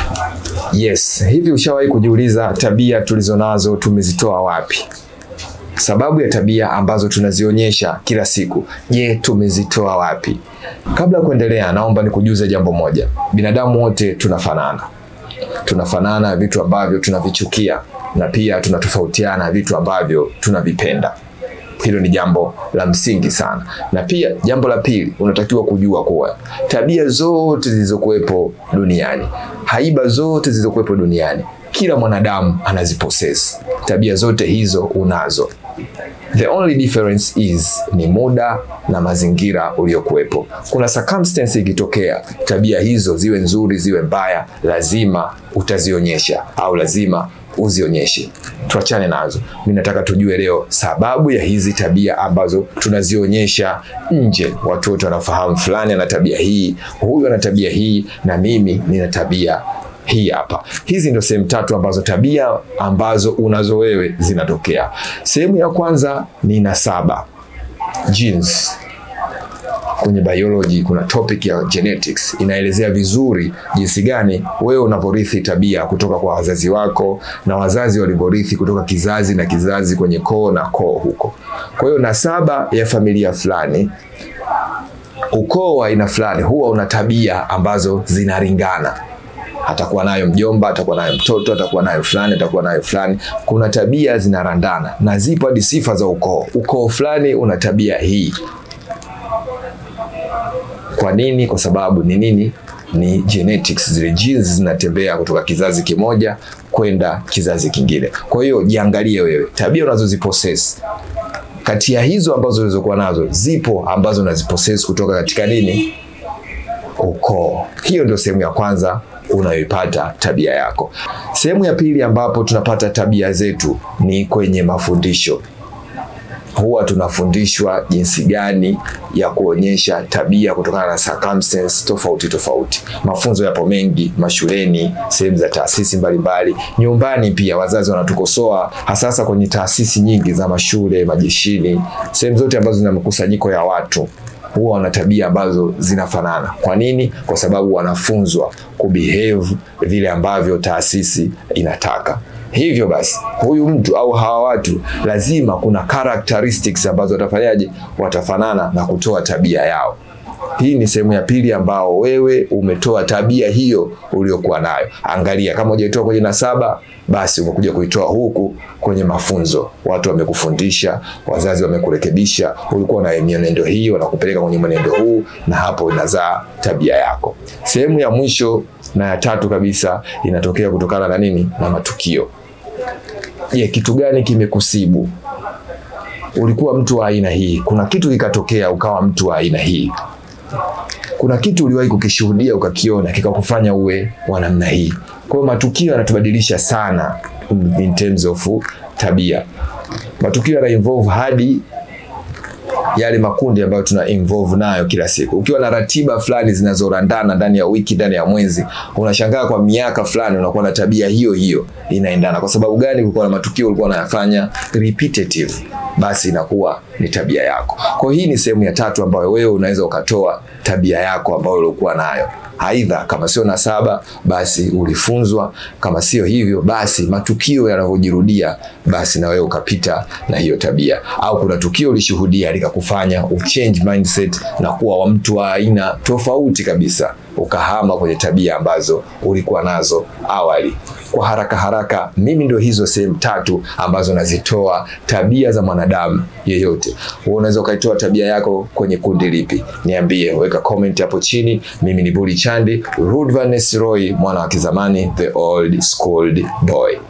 Yes, hivi ushawahi kujiuliza tabia tulizonazo tumezitoa wapi? Sababu ya tabia ambazo tunazionyesha kila siku, je, tumezitoa wapi? Kabla ya kuendelea, naomba nikujuze jambo moja. Binadamu wote tunafanana, tunafanana vitu ambavyo tunavichukia na pia tunatofautiana vitu ambavyo tunavipenda. Hilo ni jambo la msingi sana. Na pia jambo la pili, unatakiwa kujua kuwa tabia zote zilizokuwepo duniani, haiba zote zilizokuwepo duniani, kila mwanadamu anazipossess. Tabia zote hizo unazo. The only difference is ni muda na mazingira uliokuwepo. Kuna circumstance ikitokea, tabia hizo ziwe nzuri ziwe mbaya, lazima utazionyesha au lazima uzionyeshe. Tuachane nazo. Mimi nataka tujue leo sababu ya hizi tabia ambazo tunazionyesha nje. Watu wote wanafahamu fulani ana tabia hii, huyu ana tabia hii, na mimi nina tabia hii hapa. Hizi ndio sehemu tatu ambazo tabia ambazo unazo wewe zinatokea. Sehemu ya kwanza ni nasaba, genes. Kwenye biology kuna topic ya genetics inaelezea vizuri jinsi gani wewe unavyorithi tabia kutoka kwa wazazi wako na wazazi walivyorithi kutoka kizazi na kizazi kwenye koo na koo huko. Kwa hiyo nasaba ya familia fulani, ukoo wa aina fulani huwa una tabia ambazo zinaringana atakuwa nayo mjomba, atakuwa nayo mtoto, atakuwa nayo fulani, atakuwa nayo fulani. Kuna tabia zinarandana na zipo hadi sifa za ukoo. Ukoo fulani una tabia hii. Kwa nini? Kwa sababu ni nini? Ni genetics, zile genes zinatembea kutoka kizazi kimoja kwenda kizazi kingine. Kwa hiyo jiangalie wewe, tabia unazozipossess kati ya hizo ambazo ulizokuwa nazo, zipo ambazo unazipossess kutoka katika nini? Ukoo. Hiyo ndio sehemu ya kwanza unayoipata tabia yako. Sehemu ya pili ambapo tunapata tabia zetu ni kwenye mafundisho. Huwa tunafundishwa jinsi gani ya kuonyesha tabia kutokana na circumstances tofauti tofauti. Mafunzo yapo mengi mashuleni, sehemu za taasisi mbalimbali, nyumbani pia wazazi wanatukosoa, hasasa kwenye taasisi nyingi za mashule, majeshini, sehemu zote ambazo zina mkusanyiko ya watu huwa wana tabia ambazo zinafanana. Kwa nini? Kwa sababu wanafunzwa kubehave vile ambavyo taasisi inataka. Hivyo basi, huyu mtu au hawa watu lazima kuna characteristics ambazo watafanyaje, watafanana na kutoa tabia yao. Hii ni sehemu ya pili ambao wewe umetoa tabia hiyo uliokuwa nayo. Angalia, kama hujaitoa kwenye nasaba, basi umekuja kuitoa huku kwenye mafunzo. Watu wamekufundisha, wazazi wamekurekebisha, ulikuwa na mienendo hii, wanakupeleka kwenye mwenendo huu, na hapo inazaa tabia yako. Sehemu ya mwisho na ya tatu kabisa inatokea kutokana na nini? Na matukio. Je, kitu gani kimekusibu? Ulikuwa mtu wa aina hii, kuna kitu kikatokea ukawa mtu wa aina hii kuna kitu uliwahi kukishuhudia ukakiona kikakufanya uwe wa namna hii. Kwa hiyo matukio yanatubadilisha sana in terms of tabia. Matukio yana involve hadi yale makundi ambayo tuna involve nayo kila siku. Ukiwa na ratiba fulani zinazorandana ndani ya wiki, ndani ya mwezi, unashangaa kwa miaka fulani unakuwa na tabia hiyo hiyo inaendana. Kwa sababu gani? Kulikuwa na matukio ulikuwa unayafanya repetitive, basi inakuwa ni tabia yako. Kwa hiyo hii ni sehemu ya tatu ambayo wewe unaweza ukatoa tabia yako ambayo ulikuwa nayo. Aidha, kama sio nasaba, basi ulifunzwa. Kama sio hivyo, basi matukio yanavyojirudia, basi na wewe ukapita na hiyo tabia, au kuna tukio ulishuhudia likakufanya uchange mindset na kuwa wa mtu wa aina tofauti kabisa, ukahama kwenye tabia ambazo ulikuwa nazo awali. Kwa haraka haraka, mimi ndio hizo sehemu tatu ambazo nazitoa tabia za mwanadamu yeyote. Wewe unaweza ukaitoa tabia yako kwenye kundi lipi? Niambie, weka comment hapo chini. Mimi ni Buli Chandi, Rudvaness Roy, mwana wa kizamani, the old schooled boy.